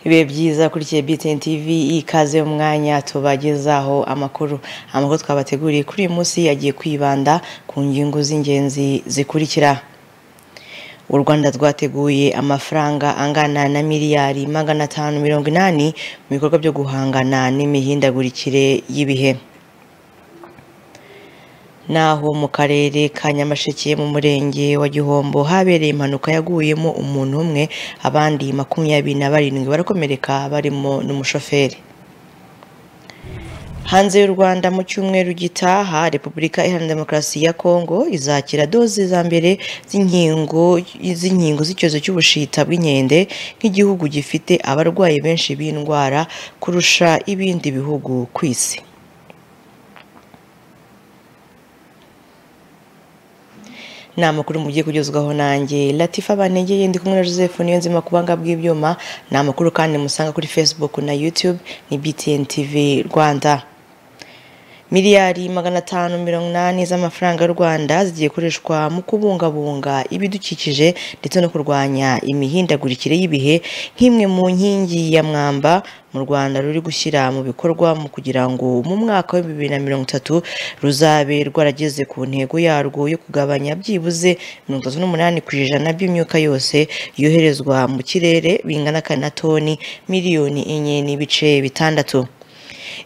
bibe byiza kurikiye BTN TV ikaze umwanya tubagezaho amakuru amakuru twabateguriye kuri uyu munsi yagiye kwibanda ku ngingo z'ingenzi zikurikira u rwanda rwateguye amafaranga angana na miliyari magana atanu mirongo inani mu bikorwa byo guhangana n'imihindagurikire y'ibihe naho mu karere ka nyamasheke mu murenge wa gihombo habereye impanuka yaguyemo umuntu umwe abandi makumyabiri na barindwi barakomereka barimo n'umushoferi hanze y'u rwanda mu cyumweru gitaha repubulika iharanira demokarasi ya kongo izakira doze za mbere z'inkingo z'inkingo z'icyorezo cy'ubushita bw'inkende nk'igihugu gifite abarwayi benshi b'indwara kurusha ibindi bihugu ku isi ni amakuru mugiye kugezwaho nanjye latifa banegeye ndi kumwe na joseph niyo nzima ku banga bw'ibyuma ni amakuru kandi musanga kuri facebook na youtube ni btn tv rwanda miliyari magana atanu mirongo inani z'amafaranga y'u rwanda zigiye gukoreshwa mu kubungabunga ibidukikije ndetse no kurwanya imihindagurikire y'ibihe nk'imwe mu nkingi ya mwamba mu rwanda ruri gushyira mu bikorwa mu kugira ngo mu mwaka wa bibiri na mirongo itatu ruzabe rwarageze ku ntego yarwo yo kugabanya byibuze mirongo itatu n'umunani ku ijana by'imyuka yose yoherezwa mu kirere bingana na toni miliyoni enye n'ibice bitandatu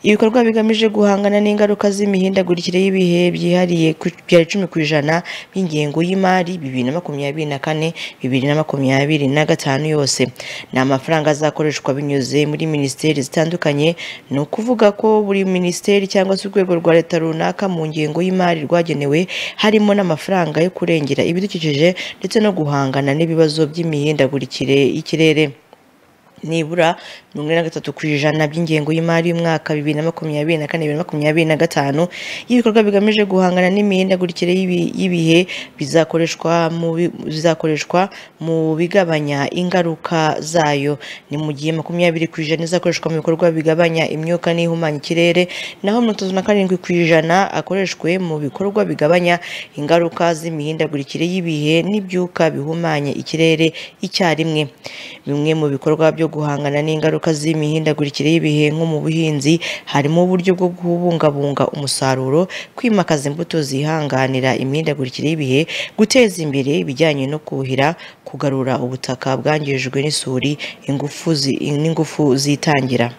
ibikorwa bigamije guhangana n'ingaruka z'imihindagurikire y'ibihe byihariye bya icumi ku ijana by'ingengo y'imari bibiri na makumyabiri na kane bibiri na makumyabiri na gatanu yose ni amafaranga azakoreshwa binyuze muri minisiteri zitandukanye ni ukuvuga ko buri minisiteri cyangwa se urwego rwa leta runaka mu ngengo y'imari rwagenewe harimo n'amafaranga yo kurengera ibidukikije ndetse no guhangana n'ibibazo by'imihindagurikire y'ikirere nibura mirongo ine na gatatu ku ijana by'ingengo y'imari y'umwaka bibiri na makumyabiri na kane bibiri na makumyabiri na gatanu y'ibikorwa bigamije guhangana n'imihindagurikire y'ibihe bizakoreshwa mu bizakoreshwa mu bigabanya ingaruka zayo ni mu gihe makumyabiri ku ijana izakoreshwa mu bikorwa bigabanya imyuka n'ihumanya ikirere naho mirongo itatu na karindwi ku ijana akoreshwe mu bikorwa bigabanya ingaruka z'imihindagurikire y'ibihe n'ibyuka bihumanya ikirere icyarimwe bimwe mu bikorwa byo guhangana n'ingaruka z'imihindagurikire y'ibihe nko mu buhinzi harimo uburyo bwo kubungabunga umusaruro kwimakaza imbuto zihanganira imihindagurikire y'ibihe guteza imbere ibijyanye no kuhira kugarura ubutaka bwangijwe n'isuri n'ingufu zitangira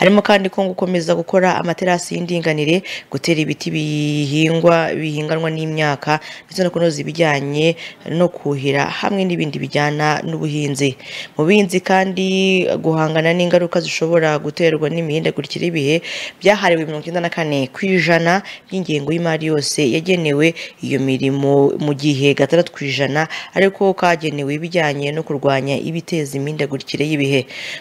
harimo kandi ko gukomeza gukora amaterasi y'indinganire gutera ibiti bihingwa bihinganwa n'imyaka ndetse no kunoza ibijyanye no kuhira hamwe n'ibindi bijyana n'ubuhinzi mu buhinzi kandi guhangana n'ingaruka zishobora guterwa n'imihindagurikire y'ibihe byahariwe mirongo icyenda na kane ku ijana by'ingengo y'imari yose yagenewe iyo mirimo mu gihe gatandatu ku ijana ariko kagenewe ibijyanye no kurwanya ibiteza imihindagurikire y'ibihe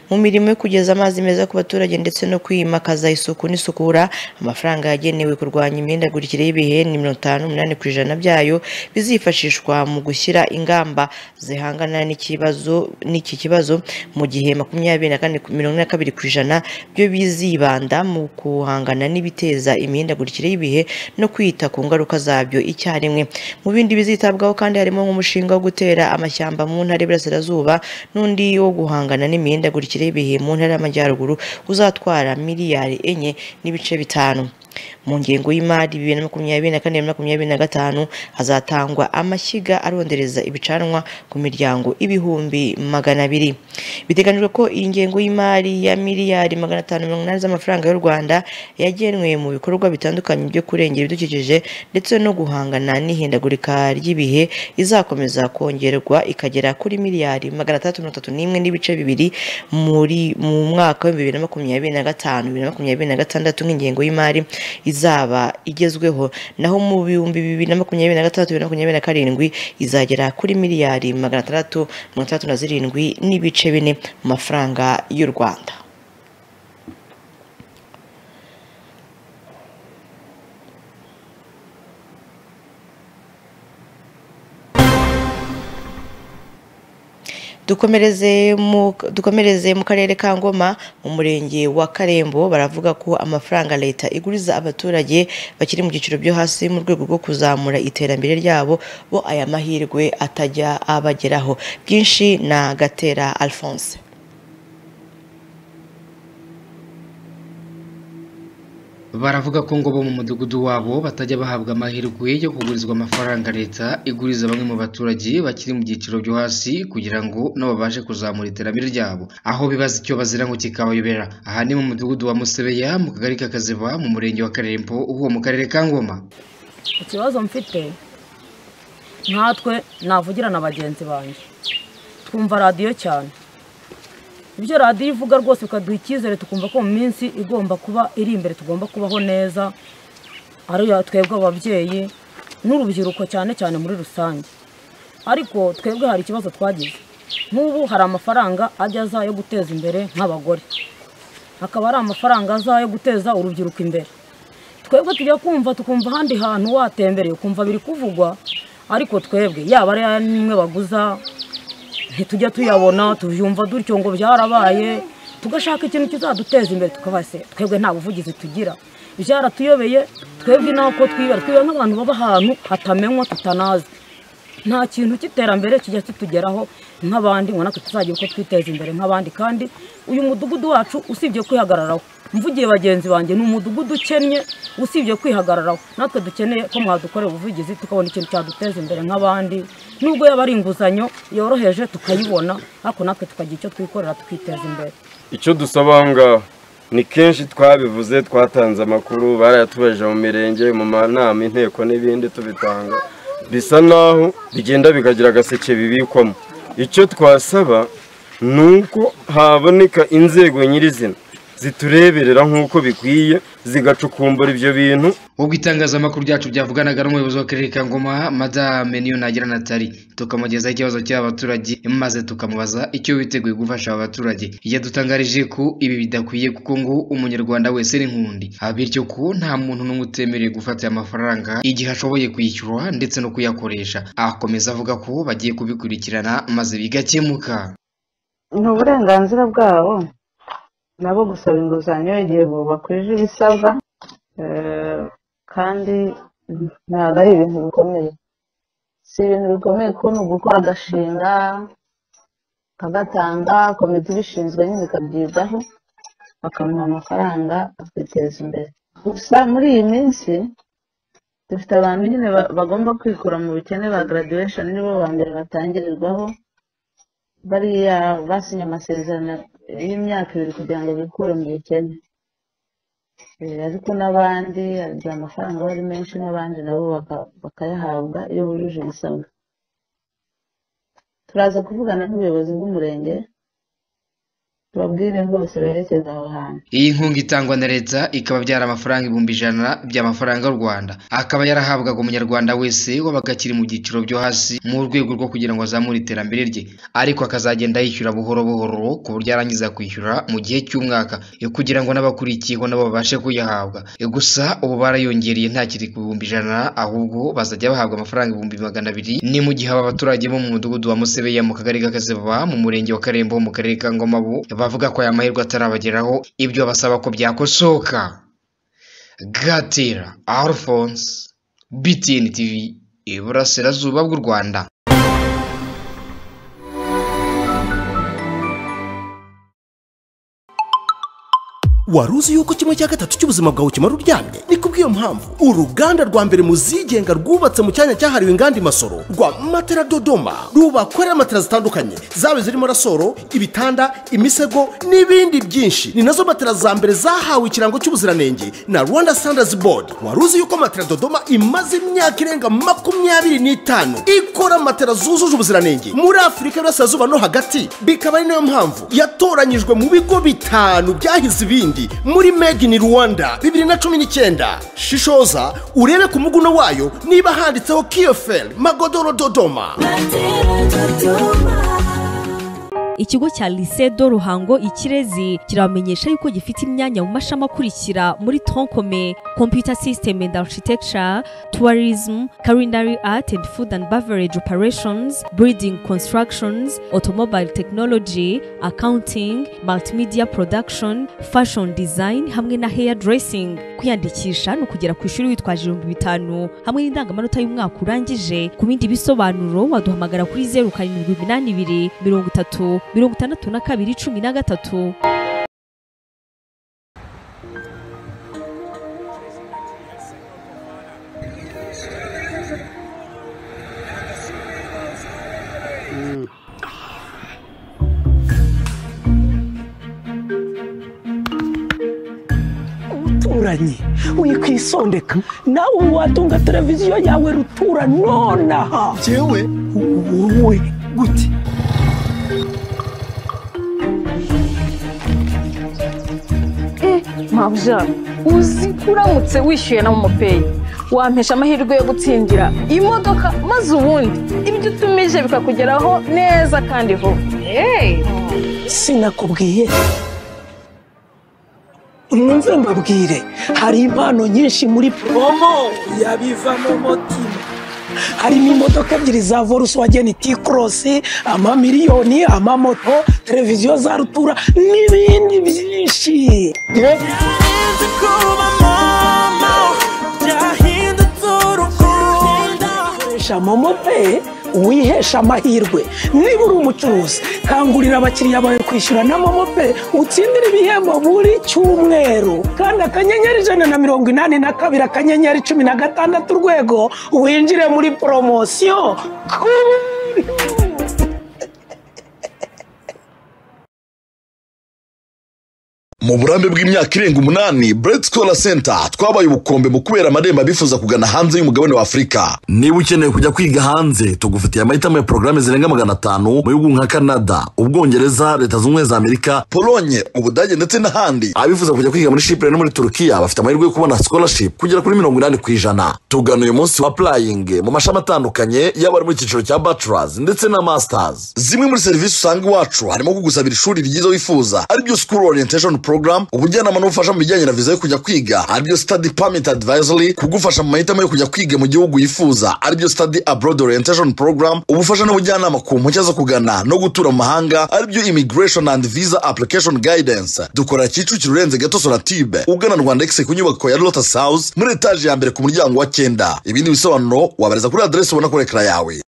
mu mirimo yo kugeza amazi meza ku baturage ndetse no kwimakaza isuku n'isukura amafaranga yagenewe kurwanya imihindagurikire y'ibihe ni mirongo itanu n'umunani ku ijana byayo bizifashishwa mu gushyira ingamba zihangana n'ikibazo n'iki kibazo mu gihe makumyabiri na kane mirongo ine na kabiri ku ijana byo bizibanda mu guhangana n'ibiteza imihindagurikire y'ibihe no kwita ku ngaruka zabyo icyarimwe mu bindi bizitabwaho kandi harimo nk'umushinga wo gutera amashyamba mu ntara y'Iburasirazuba n'undi wo guhangana n'imihindagurikire y'ibihe mu ntara y'Amajyaruguru uzatwara miliyari enye n'ibice bitanu mu ngengo y'imari bibiri na makumyabiri na kane bibiri na makumyabiri na gatanu hazatangwa amashyiga arondereza ibicanwa ku miryango ibihumbi magana abiri biteganyijwe ko iyi ngengo y'imari ya miliyari magana atanu mirongo inani z'amafaranga y'u rwanda yagenwe mu bikorwa bitandukanye byo kurengera ibidukikije ndetse no guhangana n'ihindagurika ry'ibihe izakomeza kongerwa ikagera kuri miliyari magana atandatu mirongo itatu n'imwe n'ibice bibiri muri mu mwaka wa bibiri na makumyabiri na gatanu bibiri na makumyabiri na gatandatu nk'ingengo y'imari izaba igezweho naho mu bihumbi bibiri na makumyabiri na gatandatu bibiri na makumyabiri na karindwi izagera kuri miliyari magana atandatu mirongo itandatu na zirindwi n'ibice bine mu mafaranga y'u rwanda dukomereze mu karere ka ngoma mu murenge wa karembo baravuga ko amafaranga leta iguriza abaturage bakiri mu byiciro byo hasi mu rwego rwo kuzamura iterambere ryabo bo aya mahirwe atajya abageraho byinshi na gatera alphonse baravuga ko ngo bo mu mudugudu wabo batajya bahabwa amahirwe yo kugurizwa amafaranga leta iguriza bamwe mu baturage bakiri mu byiciro byo hasi kugira ngo nabo babashe kuzamura iterambere ryabo aho bibaza icyo bazira ngo kikabayobera aha ni mu mudugudu wa musebeya mu kagari ka kaziva mu murenge wa karembo uwo mu karere ka ngoma ikibazo mfite nkatwe navugira na bagenzi banjye twumva radiyo cyane ibyo radiyo ivuga rwose bikaduha icyizere tukumva ko mu minsi igomba kuba iri imbere tugomba kubaho neza ariyo twebwe ababyeyi n'urubyiruko cyane cyane muri rusange ariko twebwe hari ikibazo twagize nk'ubu hari amafaranga ajya aza yo guteza imbere nk'abagore hakaba hari amafaranga aza yo guteza urubyiruko imbere twebwe tujya kumva tukumva ahandi hantu watembereye ukumva biri kuvugwa ariko twebwe yaba ari nimwe baguza ntitujya tuyabona tubyumva dutyo ngo byarabaye tugashaka ikintu kizaduteza imbere tukaba se twebwe nta buvugizi tugira byaratuyobeye twebwe nako twibera twibera nk'abantu baba ahantu hatamenywa tutanazi nta kintu cy'iterambere kijya kitugeraho nk'abandi ngo natwe tuzagira uko twiteza imbere nk'abandi kandi uyu mudugudu wacu usibye kwihagararaho mvugiye bagenzi banjye ni umudugudu ukennye usibye kwihagararaho natwe dukeneye ko mwadukorera ubuvugizi tukabona ikintu cyaduteza imbere nk'abandi nubwo yaba ari inguzanyo yoroheje tukayibona ariko natwe tukagira icyo twikorera tukiteza imbere icyo dusaba ngaho ni kenshi twabivuze twatanze amakuru barayatubajije mu mirenge mu manama inteko n'ibindi tubitanga bisa naho bigenda bikagira agaseke bibikwamo icyo twasaba ni uko haboneka inzego nyirizina zitureberera nk'uko bikwiye zigacukumbura ibyo bintu ubwo itangazamakuru ryacu byavuganaga n'umuyobozi w'akarere ka ngoma madame niyo nagira natali tukamugezaho ikibazo cy'abaturage maze tukamubaza icyo witeguye gufasha aba baturage yadutangarije ko ibi bidakwiye kuko ngo umunyarwanda wese ni nkundi Ah, bityo ko nta muntu n'umwe utemerewe gufata aya mafaranga igihe ashoboye kwishyura ndetse no kuyakoresha akomeza avuga ko bagiye kubikurikirana maze bigakemuka ni uburenganzira bwabo nabo gusaba inguzanyo igihe bakwije ibisabwa eh, kandi ntabwo ari ibintu bikomeye si ibintu bikomeye kuko ni ugukora agashinga kagatanga komite ibishinzwe nyine ikabyigaho bakamuha amafaranga akiteza imbere gusa muri iyi minsi dufite abantu nyine ba- bagomba kwikura mu bukene ba graduation nibo ba mbere batangirirwaho bariya basinye amasezerano y'imyaka ibiri kugira ngo bikure mu bukene Eh, ariko n'abandi hari igihe amafaranga aba ari menshi n'abandi nabo baka- bakayahabwa iyo bujuje ibisabwa turaza kuvugana n'ubuyobozi bw'umurenge tubabwire rwose berekeze aho hantu iyi nkunga itangwa na leta ikaba byari amafaranga ibihumbi ijana by'amafaranga y'u rwanda akaba yarahabwaga umunyarwanda wese wabaga akiri mu byiciro byo hasi mu rwego rwo kugira ngo azamure iterambere rye ariko akazagenda yishyura buhoro buhoro ku buryo arangiza kwishyura mu gihe cy'umwaka eh, kugira ngo n'abakurikiyeho nabo babashe kuyahabwa Eh, gusa ubu barayongereye ntakiri ku bihumbi ijana ahubwo bazajya bahabwa amafaranga ibihumbi magana abiri ni mu gihe aba baturage bo mu mudugudu wa musebeya mu kagari ka Kaseva mu murenge wa karembo mu karere ka ngoma bo bavuga ko aya mahirwe atarabageraho ibyo basaba ko byakosoka gatera alphonse btn tv iburasirazuba bw'u rwanda wari uzi yuko kimwe cya gatatu cy'ubuzima bwawe kimara uryamye ni kubw'iyo mpamvu uruganda rwa mbere mu zigenga rwubatse mu cyanya cyahariwe inganda imasoro rwa matera dodoma rubakorera matera zitandukanye zaba zirimo rasoro ibitanda imisego n'ibindi byinshi ni nazo matera za mbere zahawe ikirango cy'ubuziranenge na rwanda standards board wari uzi yuko matera dodoma imaze imyaka irenga makumyabiri n'itanu ikora matera zujuje ubuziranenge muri afurika y'uburasirazuba no hagati bikaba ari nayo mpamvu yatoranyijwe mu bigo bitanu byahize ibindi muri made in rwanda bibiri na cumi n'icyenda shishoza urebe ku muguno wayo niba handitseho kiyoferi magodoro dodoma ikigo cya lycée do ruhango ikirezi kirabamenyesha yuko gifite imyanya mu mashami akurikira muri troncome computer system and architecture tourism culinary art and food and beverage operations breeding constructions automobile technology accounting multimedia production fashion design hamwe na hair dressing kwiyandikisha ni ukugera ku ishuri witwaje ibihumbi bitanu hamwe n'indangamanota y'umwaka urangije ku bindi bisobanuro waduhamagara kuri zeru karindwi iminani ibiri mirongo itatu mirongo itandatu na kabiri cumi na gatatu ruturanye wikwisondeka nawe ubu watunga televiziyo yawe rutura nonaha yewe wowe gute mabya uzi ko uramutse wishyuye na momopeyi wampesha amahirwe yo gutsindira imodoka maze ubundi ibyo utumije bikakugeraho neza kandi vuba sinakubwiye mwumve mbabwire hari impano nyinshi muri promo yabiva mu mutima harimo imodoka ebyiri za volkswagen t-cross amamiliyoni amamoto televiziyo za rutura n'ibindi byinshi koresha momo pay wihesha amahirwe niba uri umucuruzi kangurira abakiriya bawe kwishyura na momo pay utsindire ibihembo buri cyumweru kandi akanyenyeri ijana na mirongo inani na kabiri akanyenyeri cumi na gatandatu urwego winjire muri poromosiyo mu burambe bw'imyaka irenga umunani Bread Scholar Center twabaye ubukombe mu kubera amarembo abifuza kugana hanze y'umugabane wa Afurika niba ukeneye kujya kwiga hanze tugufitiye amahitamo ya porogaramu zirenga magana atanu mu bihugu nka Canada Ubwongereza Leta Zunze Ubumwe za Amerika Polonye Ubudage ndetse n'ahandi abifuza kujya kwiga muri Chipre no muri Turukiya bafite amahirwe yo kubona scholarship kugera kuri mirongo inani ku ijana tugana uyu munsi wa applying mu mashami atandukanye yaba ari mu cyiciro cya bachelors ndetse na masters zimwe muri serivisi usanga iwacu harimo kugusabira ishuri ryiza wifuza aribyo school orientation program ubujyanama n'ubufasha mu bijyanye na viza yo kujya kwiga aribyo study permit advisory kugufasha mu mahitamo yo kujya kwiga mu gihugu yifuza aribyo study abroad orientation program ubufasha n'ubujyanama ku mpushya zo kugana no gutura mu mahanga aribyo immigration and visa application guidance dukora kicukiro urenze gato sonatube ugana rwanda exe ku nyubako ya lotus house muri etaje ya mbere ku muryango wa cyenda ibindi bisobanuro wabariza kuri aderesi ubona kuri ekara yawe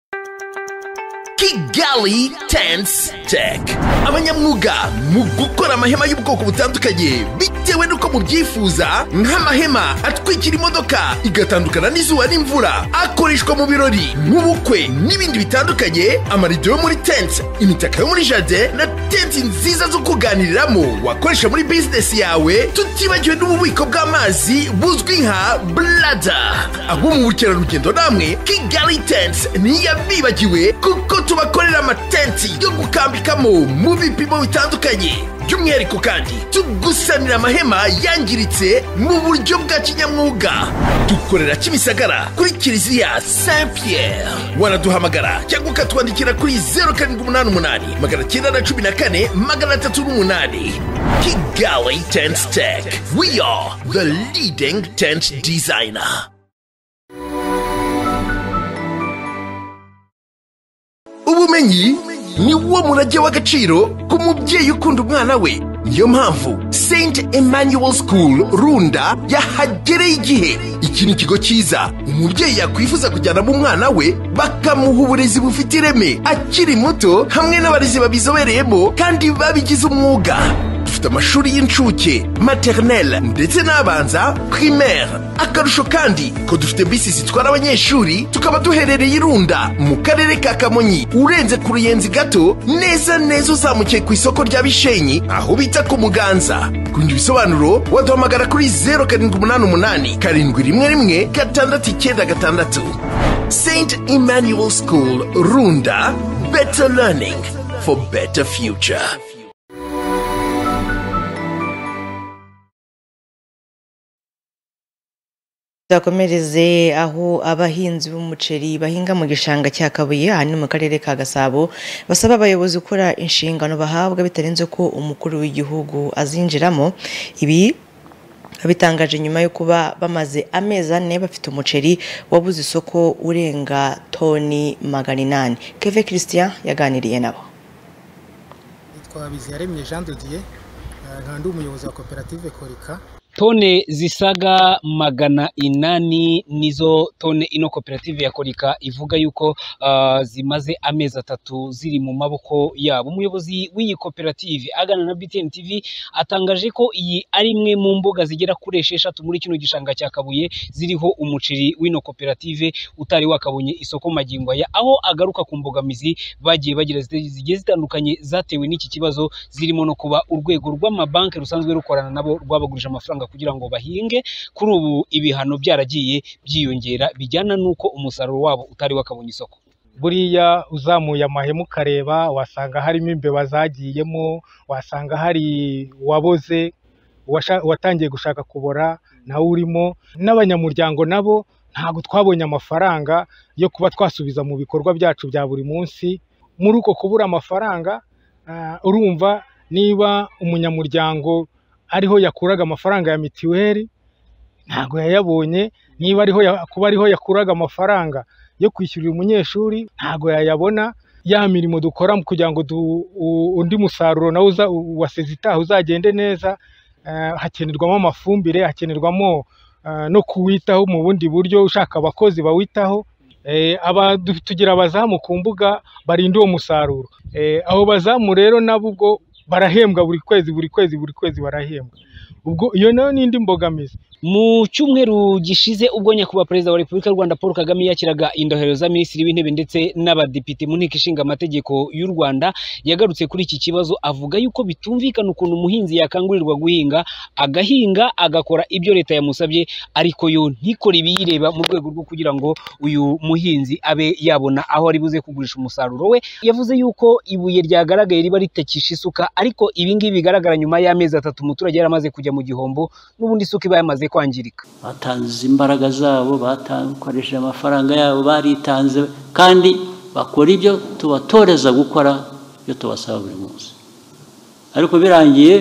Kigali Tents Tech abanyamwuga mu gukora amahema y'ubwoko butandukanye bitewe n'uko mubyifuza nk'amahema atwikira imodoka igatandukana n'izuba n'imvura akoreshwa mu birori mu bukwe n'ibindi bitandukanye amarido yo muri tents imitaka yo muri jardin na tenti nziza zo kuganiriramo wakoresha muri bizinesi yawe tutibagiwe n'ububiko bw'amazi buzwi nka blada abo mu bukerarugendo namwe Kigali Tents ntiyabibagiwe kuko tubakorera amatenti yo gukambikamo mu bipimo bitandukanye by'umwihariko kandi tugusanira amahema yangiritse mu buryo bwa kinyamwuga dukorera kimisagara kuri kiliziya saint pierre waraduhamagara cyangwa ukatwandikira kuri 0788 magana cyenda na cumi na kane magana atatu n'umunani kigali tent tech we are the leading tent designer ubumenyi ni wo murage w'agaciro ku mubyeyi ukunda umwana we niyo mpamvu St Emmanuel School Runda yahagereye igihe iki ni ikigo cyiza umubyeyi yakwifuza kujyanamo umwana we bakamuha uburezi bufite ireme akiri muto hamwe n'abarezi babizobereyemo kandi babigize umwuga dufite amashuri y'incuke maternelle ndetse n'abanza primaire akarusho kandi ko dufite bisi zitwara abanyeshuri tukaba duherereye irunda mu karere ka kamonyi urenze ku ruyenzi gato neza neza uzamukiye ku isoko rya bishenyi aho bita ku muganza kundi bisobanuro waduhamagara kuri 0788 karindwi rimwe rimwe gatandatu icyenda gatandatu st emmanuel school runda better learning for better future tuzakomereze aho abahinzi b'umuceri bahinga mu gishanga cya kabuye aha ni mu karere ka gasabo basaba abayobozi gukora inshingano bahabwa bitarenze ko umukuru w'igihugu azinjiramo ibi babitangaje nyuma yo kuba bamaze amezi ane bafite umuceri wabuze isoko urenga toni magana inani keve christian yaganiriye nabo twabiziyaremye jean de dieu nkandi umuyobozi wa koperative korika tone zisaga magana inani nizo tone ino koperative ya korika ivuga yuko uh, zimaze amezi atatu ziri mu maboko yabo umuyobozi w'iyi koperative agana na btn tv atangaje ko iyi ari imwe mu mbuga zigera kuri esheshatu muri kino gishanga cya kabuye ziriho umuceri w'ino koperative utari wakabonye isoko magingo aya aho agaruka ku mbogamizi bagiye bagira zigiye zitandukanye zatewe n'iki kibazo zirimo no kuba urwego rw'amabanki rusanzwe rukorana nabo rwabagurije amafaranga kugira ngo bahinge kuri ubu ibihano byaragiye byiyongera bijyana n'uko umusaruro wabo utari wakabonye isoko buriya uzamuye amahema ukareba wasanga harimo imbeba zagiyemo wasanga hari uwaboze uwasha- uwatangiye gushaka kubora nawe urimo n'abanyamuryango nabo ntabwo twabonye amafaranga yo kuba twasubiza mu bikorwa byacu bya buri munsi muri uko kubura amafaranga ah, urumva niba umunyamuryango ariho yakuraga amafaranga ya mitiweli ntabwo yayabonye niba ariho ya- kuba ariho yakuraga amafaranga yo kwishyurira umunyeshuri ntabwo yayabona ya mirimo dukora kugira ngo du- u- undi musaruro nawe uza- wa sezitaha uzagende neza eh, hakenerwamo amafumbire hakenerwamo eh, no kuwitaho mu bundi buryo ushaka abakozi bawitaho Eh, aba du- tugira abazamu ku mbuga barinda uwo musaruro Eh, abo bazamu rero nabo ubwo barahembwa buri kwezi buri kwezi buri kwezi barahembwa ubwo iyo nayo ni indi mbogamizi mu cyumweru gishize ubwo nyakubahwa perezida wa repubulika y'u rwanda paul kagame yakiraga indahiro za minisitiri w'intebe ndetse n'abadepite mu nteko ishinga amategeko y'u rwanda yagarutse kuri iki kibazo avuga yuko bitumvikana ukuntu umuhinzi yakangurirwa guhinga agahinga agakora ibyo leta yamusabye ariko yo ntikore ibiyireba mu rwego rwo kugira ngo uyu muhinzi abe yabona aho ari buze kugurisha umusaruro we yavuze yuko ibuye ryagaragaye riba ritakisha isuka ariko ibi ngibi bigaragara nyuma y'amezi atatu umuturage yari amaze kujya mu gihombo n'ubundi isuka iba yamaze kwangirika batanze imbaraga zabo bakoresheje amafaranga yabo baritanze kandi bakora ibyo tubatoreza gukora ibyo tubasaba buri munsi ariko birangiye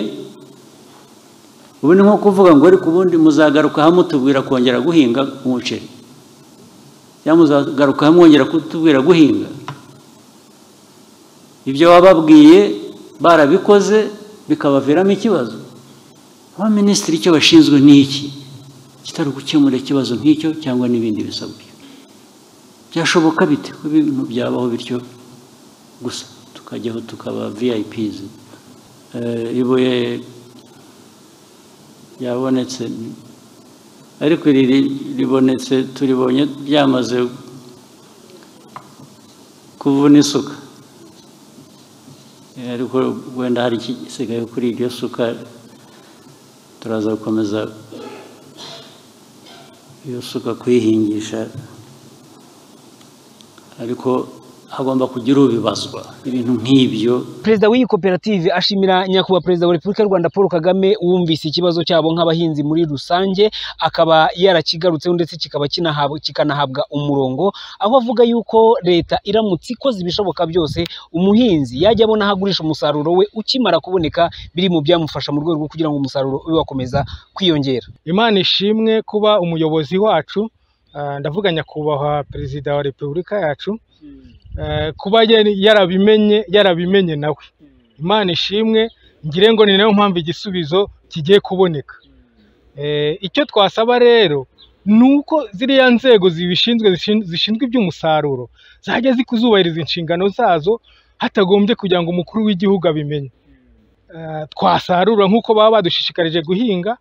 ubu ni nko kuvuga ngo ariko ubundi muzagaruka hamwe tubwira kongera guhinga umuceri cyangwa muzagaruka hamwe mwongera kutubwira guhinga ibyo wababwiye barabikoze bikabaviramo ikibazo abaminisitiri icyo bashinzwe ni iki kitari ugukemura ikibazo nk'icyo cyangwa n'ibindi bisabwa byashoboka bite ko ibintu byabaho bityo gusa tukajyaho tukaba viyayipiz ibuye ryabonetse ariko riri ribonetse turibonye ryamaze kuvuna isuka Eh, ariko wenda hari ikisigaye kuri iryo suka turaza gukomeza iyo suka kuyihingisha ariko hagomba kugira ubibazwa ibintu nk'ibyo perezida w'iyi koperative ashimira nyakubahwa perezida wa repubulika y'u rwanda paul kagame wumvise ikibazo cyabo nk'abahinzi muri rusange akaba yarakigarutseho ndetse kikaba kinahabwa- kikanahabwa umurongo aho avuga yuko leta iramutse ikoze ibishoboka byose umuhinzi yajya abona aho agurisha umusaruro we ukimara kuboneka biri mu byamufasha mu rwego rwo kugira ngo umusaruro ube wakomeza kwiyongera imana ishimwe kuba umuyobozi wacu ah, ndavuga nyakubahwa perezida wa repubulika yacu eh, kuba yari- yarabimenye yarabimenye nawe imana ishimwe ngire ngo ni nayo mpamvu igisubizo kigiye kuboneka Eh, icyo twasaba rero ni uko ziriya nzego zibishinzwe zishin- zishinzwe iby'umusaruro zajya zikuzubahiriza inshingano zazo hatagombye kugira ngo umukuru w'igihugu abimenye Eh, twasarura nk'uko baba badushishikarije guhinga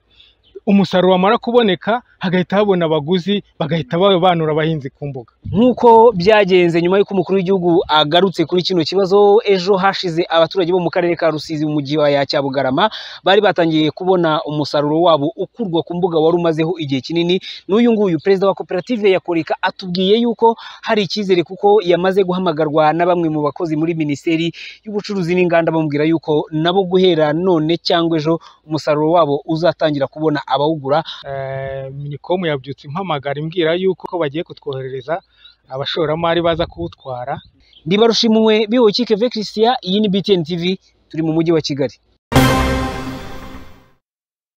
umusaruro wamara kuboneka hagahita habona abaguzi bagahita babanura abahinzi ku mbuga nk'uko byagenze nyuma y'uko umukuru w'igihugu agarutse kuri kino kibazo ejo hashize abaturage bo mu karere ka rusizi mu mujyi wa ya cyabugarama bari batangiye kubona umusaruro wabo ukurwa ku mbuga wari umazeho igihe kinini n'uyu nguyu perezida wa koperative ya korika atubwiye yuko hari icyizere kuko yamaze guhamagarwa na bamwe mu bakozi muri minisiteri y'ubucuruzi n'inganda bamubwira yuko nabo guhera none cyangwa ejo umusaruro wabo uzatangira kubona abawugura Eh, minicom yabyutse impamagara imbwira yuko ko bagiye kutwoherereza abashoramari baza kuwutwara ndibarushimuwe biwe kikeve christian iyi ni btn tv turi mu mujyi wa kigali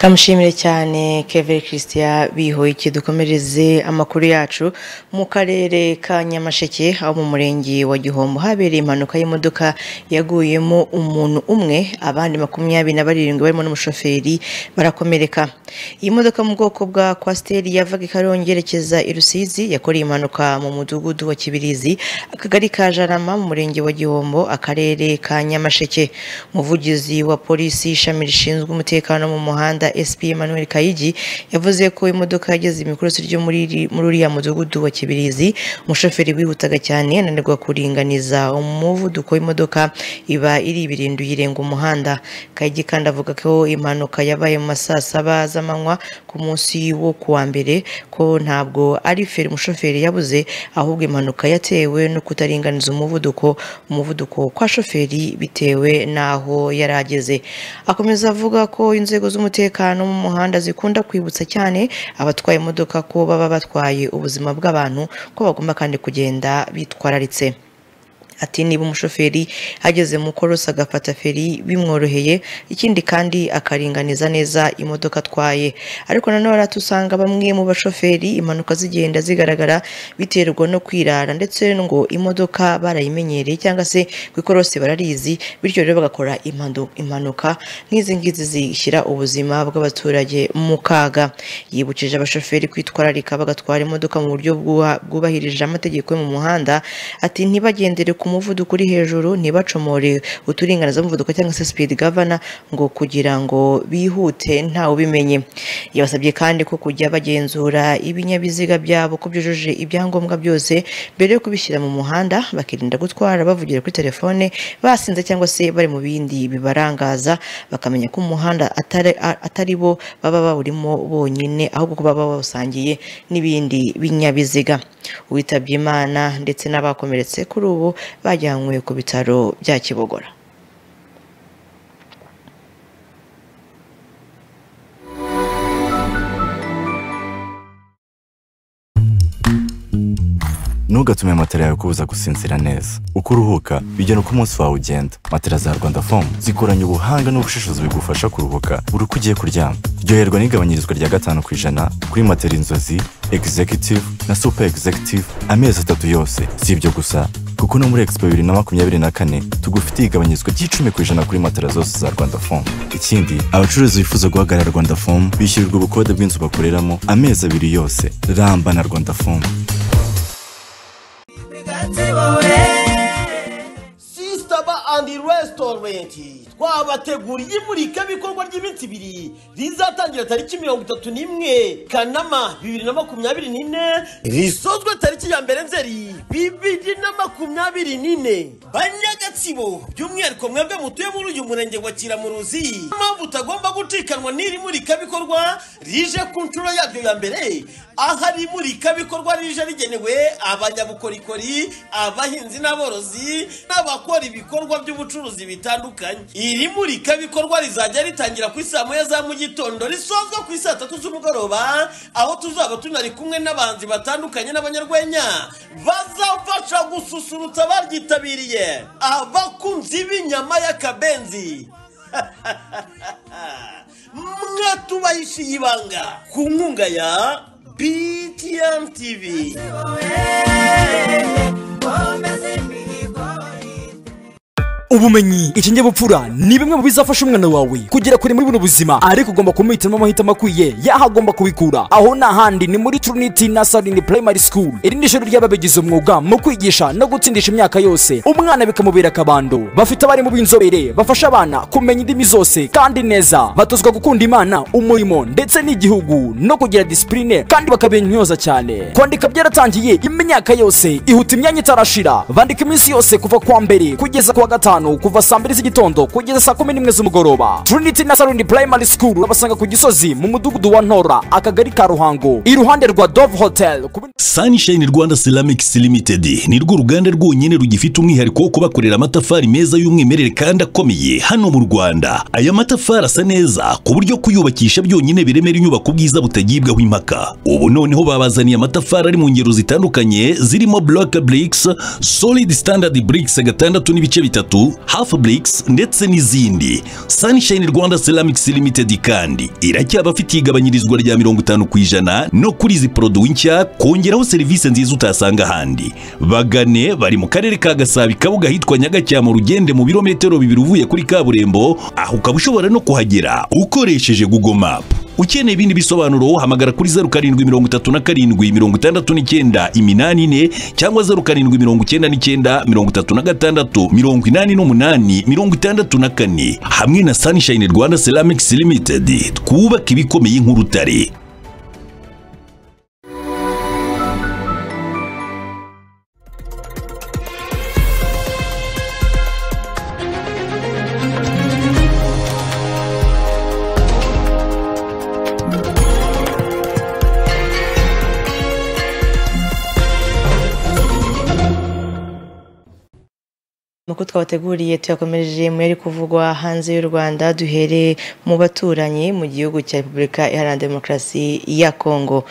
kamushimire cyane keveri christian bihoyiki dukomereze amakuru yacu mu karere ka nyamasheke aho mu murenge wa gihombo habereye impanuka y'imodoka yaguyemo umuntu umwe abandi makumyabiri na barindwi barimo n'umushoferi barakomereka iyi modoka mu bwoko bwa kwasiteri yavaga i karongi yerekeza i rusizi yakoreye impanuka mu mudugudu wa kibirizi akagari ka jarama mu murenge wa gihombo akarere ka nyamasheke umuvugizi wa polisi ishami rishinzwe umutekano mu muhanda rwanda sp emmanuel kayigi yavuze ko imodoka yageze imikorosi ryo muri muri uriya mudugudu wa kibirizi umushoferi wihutaga cyane ananirwa kuringaniza umuvuduko w'imodoka iba iri ibirinduye irenga umuhanda kayigi kandi avuga ko impanuka yabaye mu ma saa saba z'amanywa ku munsi wo ku wa mbere ko ntabwo ari feri umushoferi yabuze ahubwo impanuka yatewe no kutaringaniza umuvuduko umuvuduko kwa shoferi bitewe n'aho yari ageze akomeza avuga ko inzego z'umutekano mu muhanda zikunda kwibutsa cyane abatwaye imodoka ko baba batwaye ubuzima bw'abantu ko bagomba kandi kugenda bitwararitse ati niba umushoferi ageze mu korosi agafata feri bimworoheye ikindi kandi akaringaniza neza imodoka atwaye ariko nanone tusanga bamwe mu bashoferi impanuka zigenda zigaragara biterwa no kwirara ndetse ngo imodoka barayimenyereye cyangwa se ku ikorosi bararizi bityo rero bagakora impanu- impanuka nk'izi ngizi zishyira ubuzima bw'abaturage mu kaga yibukije abashoferi kwitwararika bagatwara imodoka mu buryo bwuha- bwubahirije amategeko yo mu muhanda ati ntibagendere ku muvuduko uri hejuru ntibacomore uturinganizamuvuduko cyangwa se speed governor ngo kugira ngo bihute ntawe ubimenye yabasabye kandi ko kujya bagenzura ibinyabiziga byabo ko byujuje ibyangombwa byose mbere yo kubishyira mu muhanda bakirinda gutwara bavugira kuri telefone basinze cyangwa se bari mu bindi bibarangaza bakamenya ko umuhanda atari, atari bo baba bawurimo bonyine ahubwo ko baba bawusangiye n'ibindi binyabiziga uwitabye imana ndetse n'abakomeretse kuri ubu bajyanywe ku bitaro bya kibogora ntugatume matera yawe kubuza gusinzira neza uko uruhuka bijyana uko umunsi wawe ugenda matera za rwanda fomu zikoranye ubuhanga n'ubushishozi bigufasha kuruhuka buri uko ugiye kuryama ryoherwa n'igabanyirizwa rya gatanu ku ijana kuri matera inzozi egizekitivu na supa egizekitivu amezi atatu yose si ibyo gusa kuko no muri expo bibiri na makumyabiri na kane tugufitiye igabanyirizwa ry'icumi ku ijana kuri matera zose za rwanda fomu ikindi abacuruzi bifuza guhagarara rwanda fomu bishyurirwa ubukode bw'inzu bakoreramo amezi abiri yose ramba na rwanda fomu sisitaba andi resitorenti twabateguriye imurikabikorwa ry'iminsi ibiri rizatangira tariki mirongo itatu n'imwe kanama bibiri na makumyabiri n'ine risozwe tariki ya mbere nzeri bibiri na makumyabiri n'ine banyagatsibo by'umwihariko mwebwe mutuye muri uyu murenge wa kiramuruzi mpamvu utagomba gucikanwa n'iri murikabikorwa rije ku nshuro yaryo ya mbere ahari imurikabikorwa rije rigenewe abanyabukorikori abahinzi n'aborozi n'abakora ibikorwa by'ubucuruzi bitandukanye iri murikabikorwa rizajya ritangira ku saa moya za mu gitondo risozwa ku saa tatu z'umugoroba aho tuzaba tunari kumwe n'abanzi batandukanye n'abanyarwenya bazafasha gususurutsa abaryitabiriye abakunzi b'inyama y'akabenzi mwatubahishiye ibanga ku nkunga ya btm tv ubumenyi ikinyabupfura ni bimwe mu bizafasha umwana wawe kugera kure muri buno buzima ariko ugomba kumuhitiramo amahitamo akwiye yaho agomba kubikura aho ni ahandi ni muri trinity nasarini primary school iri ni ishuri ry'ababigize umwuga mu kwigisha no gutsindisha imyaka yose umwana bikamubera akabando bafite abarimu b'inzobere bafasha abana kumenya indimi zose kandi neza batozwa gukunda imana umurimo ndetse n'igihugu no kugira disipurine kandi bakabintyoza cyane kwandika byaratangiye imyaka yose ihuta imyanya itarashira bandika iminsi yose kuva kuwa mbere kugeza kuwa gatanu kuva saa mbiri z'igitondo kugeza saa kumi n'imwe z'umugoroba trinity nasarini primary school urabasanga ku gisozi mu mudugudu wa ntora akagari ka ruhango iruhande rwa dove hotel ku Sunshine Rwanda Ceramics Limited ni rwo ruganda rwonyine rugifite umwihariko wo kubakorera amatafari meza y'umwimerere kandi akomeye hano mu Rwanda. Aya matafari asa neza ku buryo kuyubakisha byonyine biremera inyubako ubwiza butagibwaho impaka. Ubu noneho babazaniye amatafari ari mu ngero zitandukanye zirimo block bricks, solid standard bricks gatandatu n'ibice bitatu, half bricks ndetse n'izindi. Sunshine Rwanda Ceramics Limited kandi iracyaba afite igabanyirizwa rya mirongo itanu ku ijana no kuri izi poroduwi nshya kongeraho serivisi nziza utasanga ahandi bagane bari mu karere ka gasabo kabuga hitwa nyagacyamo rugende mu birometero bibiri uvuye kuri kaburimbo aho ukaba ushobora no kuhagera ukoresheje google map ukeneye ibindi bisobanuro hamagara kuri zeru karindwi mirongo itatu na karindwi mirongo itandatu n'icyenda iminani ine cyangwa zeru karindwi mirongo icyenda n'icyenda mirongo itatu na gatandatu mirongo inani n'umunani mirongo itandatu na kane hamwe na sunshine rwanda ceramics limited twubaka ibikomeye nk'urutare Amakuru twabateguriye tuyakomereje mu yari kuvugwa hanze y'u Rwanda duhere mu baturanyi mu gihugu cya Repubulika Iharanira Demokarasi ya Kongo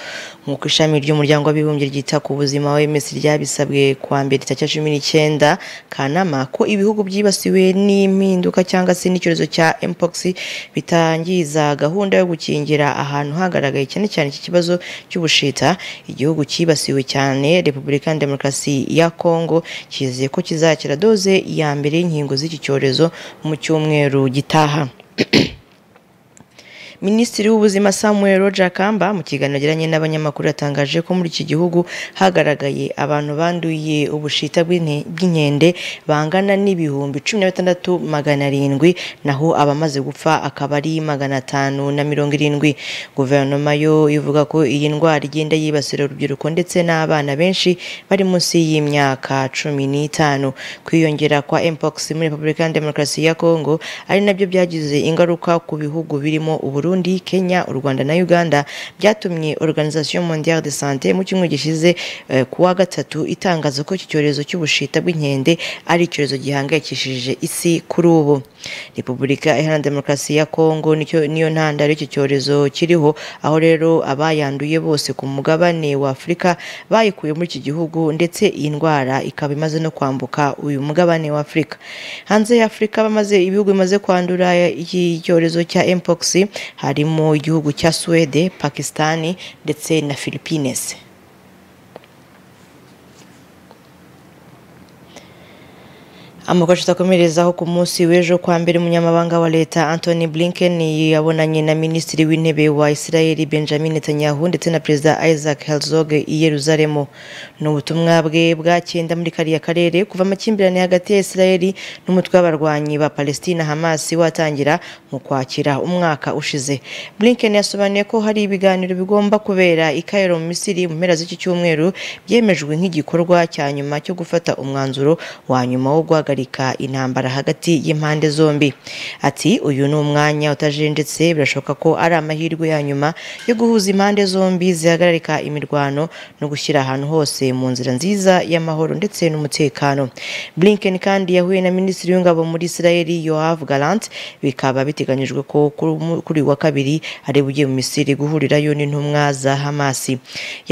nk'uko ishami ry'umuryango w'abibumbye ryita ku buzima OMS ryabisabwe kuwa mbere tariki cumi n'icyenda Kanama ko ibihugu byibasiwe n'impinduka cyangwa se n'icyorezo cya mpox bitangiza gahunda yo gukingira ahantu hagaragaye cyane cyane iki kibazo cy'ubushita igihugu cyibasiwe cyane Repubulika Iharanira Demokarasi ya Kongo kizeye ko kizakira doze ya mbere y'inkingo z'iki cyorezo mu cyumweru gitaha Minisitiri w'Ubuzima Samuel Roger Kamba mu kiganiro yagiranye n'abanyamakuru yatangaje ko muri iki gihugu hagaragaye abantu banduye ubushita bw'inke- bw'inkende bangana n'ibihumbi cumi na bitandatu magana arindwi naho abamaze gupfa akaba ari magana atanu na mirongo irindwi guverinoma yo ivuga ko iyi ndwara igenda yibasira urubyiruko ndetse n'abana benshi bari munsi y'imyaka cumi n'itanu kwiyongera kwa mpox muri repubulika ya demokarasi ya kongo ari nabyo byagize ingaruka ku bihugu birimo uburundi kenya u rwanda na uganda byatumye organisation mondiale de sante mu cyumweru gishize eh, ku wa gatatu itangaza ko iki cyorezo cy'ubushita bw'inkende ari icyorezo gihangayikishije isi kuri ubu repubulika iharanira demokarasi ya kongo nicyo- niyo ntandaro y'iki cyorezo kiriho aho rero abayanduye bose ku mugabane wa afurika bayikuye muri iki gihugu ndetse iyi ndwara ikaba imaze no kwambuka uyu mugabane wa afurika hanze ya afurika bamaze ibihugu bimaze kwandura iki cyorezo cya mpox harimo igihugu cya suwede pakisitani ndetse na philippines Amakosa atakomerezaho ku munsi w'ejo kwa mbere umunyamabanga wa leta Anthony Blinken yabonanye na minisitiri w'intebe wa Israel Benjamin Netanyahu ndetse na perezida Isaac Herzog i Yeruzalemu ni ubutumwa bwe bwakenda muri kariya karere kuva amakimbirane hagati ya Israel n'umutwe w'abarwanyi ba Palestina Hamas watangira mu kwakira umwaka ushize Blinken yasobanuye ko hari ibiganiro bigomba kubera i Cairo mu Misiri mu mpera z'iki cyumweru byemejwe nk'igikorwa cya nyuma cyo gufata umwanzuro wa nyuma wo guhagarika intambara hagati y'impande zombi ati uyu ni umwanya utajenjetse birashoboka ko ari amahirwe ya nyuma yo guhuza impande zombi zihagarika imirwano no gushyira ahantu hose mu nzira nziza y'amahoro ndetse n'umutekano Blinken kandi yahuye na minisitiri w'ingabo muri Israel Yoav Gallant bikaba biteganyijwe ko kuri umu- kuri uyu wa kabiri ari bugiye mu Misiri guhurirayo n'intumwa za Hamasi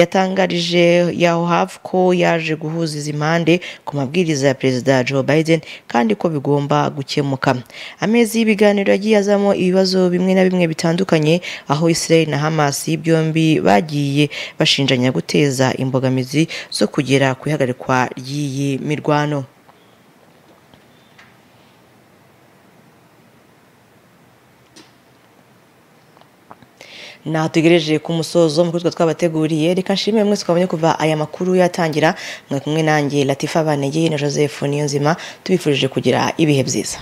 yatangarije Yoav ko yaje guhuza izi mpande ku mabwiriza ya Perezida Joe Biden kandi ko bigomba gukemuka amezi y'ibiganiro yagiye azamo ibibazo bimwe na bimwe bitandukanye aho Israel na Hamas byombi bagiye bashinjanya guteza imbogamizi zo kugera ku ihagarikwa ry'iyi mirwano natugereje ku musozo mu kutwa twabateguriye reka nshimire mwese twabonye kuva aya makuru yatangira mwe kumwe nanjye latifa banegeye na joseph niyonzima tubifurije kugira ibihe byiza